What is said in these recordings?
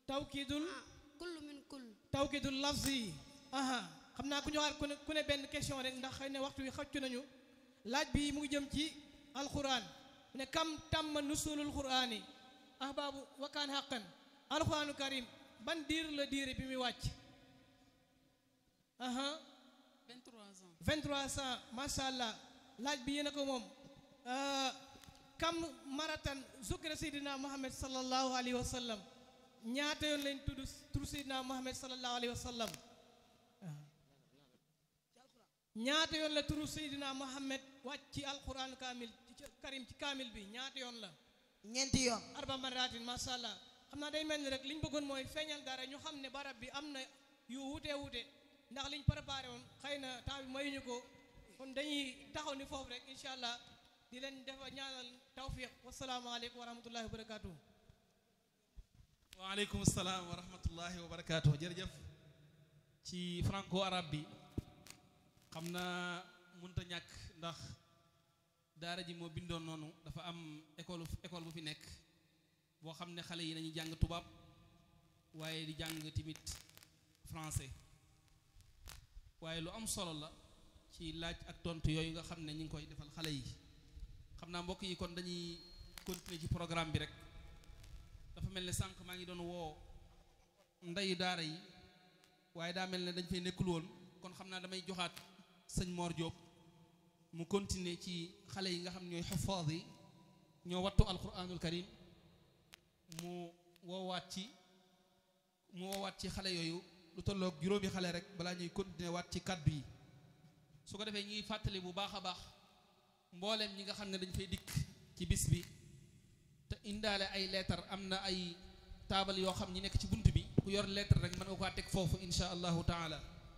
tawkidul kullu min kull tawkidul lafzi aha xam naa ku ñëwaat ku ne ku ne benn question rek ndax xëy na waxtu wi xëccu nañu laaj bi mu ngi jëm ci alquran mu ne kam tàmm nusulul qurani ahbaabu wakaan xaqan alquranu karim ban diir la diire bi muy wàcc aha 23 ans 23 ans macha allah laaj bi yéen a ko moom kam maratan zukira seydina muhammad sallallahu alayhi wa sallam ñaata yoon lañ tudd tur seydina muhammad sallallahu alayhi wa sallam ñaata yoon la turu seydina muhammad wàcc ci alquran kaamil ci karim ci kaamil bi ñaata yoon la ñeenti yoon arba maratin macha allah xam naa day mel ni rek li ñu bëggoon mooy feeñal dara ñu xam ne barab bi am na yu wuute wuute ndax liñ préparé woon xëy na temps bi mayuñu ko kon dañuy taxaw ni foofu rek incha allah di leen defa ñaanal tawfiq wasalaamaaleykum wa rahmatullahi wa barakatuh waaleykum salaam wa rahmatullahi wa barakaatu jërëjëf ci franco arabe bi xam naa mënta ñàkk ndax daara ji moo bindoon noonu dafa am école école bu fi nekk boo xam ne xale yi dañuy jàng tubaab waaye di jàng tamit français waaye lu am solo la ci laaj ak tontu yooyu nga xam ne ñu ngi koy defal xale yi xam naa mbokk yi kon dañuy continuer ci programme bi rek dafa mel ne sànq maa ngi doon woo ndeyu daara yi waaye daa mel ne dañ fay nekkul woon kon xam naa damay joxaat sëñ Mor Diop mu continuer ci xale yi nga xam ñooy xafaad yi ñoo wattu alquranul karim mu woowaat ci mu woowaat ci xale yooyu lu tolloog juróomi xale rek balaa ñuy continuer waat ci kaddu yi su ko defee ñuy fàttali bu baax a baax mbooleem ñi nga xam ne dañ fay dikk ci bis bi te indaale ay lettre am na ay taabal yoo xam ñi nekk ci bunt bi ku yor lettre rek mën nga ko teg foofu insha allahu taala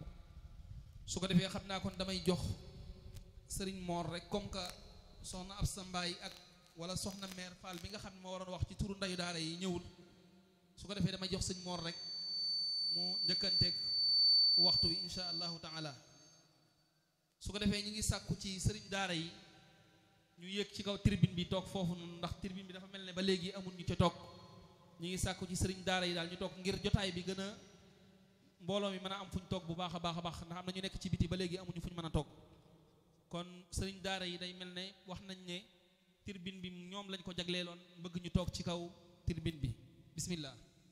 su ko defee xam naa kon damay jox sëriñ Mor rek comme que soxna Absa Mbaay ak wala soxna mère Fall bi nga xam ne moo waroon wax ci turu ndeyu daara yi ñëwul su ko defee damay jox sëñ Mor rek mu njëkkanteeg waxtu wi insha allahu taala su ko defee ñi ngi sàkku ci sëriñ daara yi ñu yéeg ci kaw tribune bi toog foofu noonu ndax tribune bi dafa mel ne ba léegi amul ñu ca toog ñu ngi sàkku ci sëriñ daara yi daal ñu toog ngir jotaay bi gën a mbooloo mi mën a am fu ñu toog bu baax a baax a baax ndax am na ñu nekk ci biti ba léegi amuñu fu ñu mën a toog kon sëriñ daara yi day mel ne wax nañ ne tribune bi ñoom lañ ko jagleeloon bëgg ñu toog ci kaw tribune bi bismillah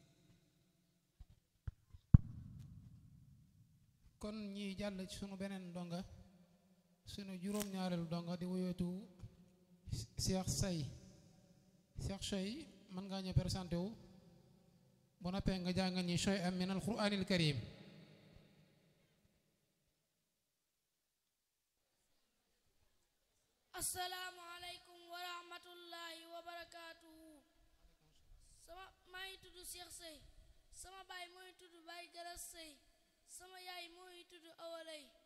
kon ñi jàll ci sunu beneen donga sunu juróom-ñaareelu donga di wuyootu Cheikh Say Cheikh Say mën ngaa ñëw présenté wu bu noppee nga jàng ñi shay am min alquranil karim assalaamu aleykum wa rahmatullahi wa barakaatuhu sama maa ngi tudd Cheikh Sey sama baay mooy tudd Baay Garas Sey sama yaay mooy tudd Awalay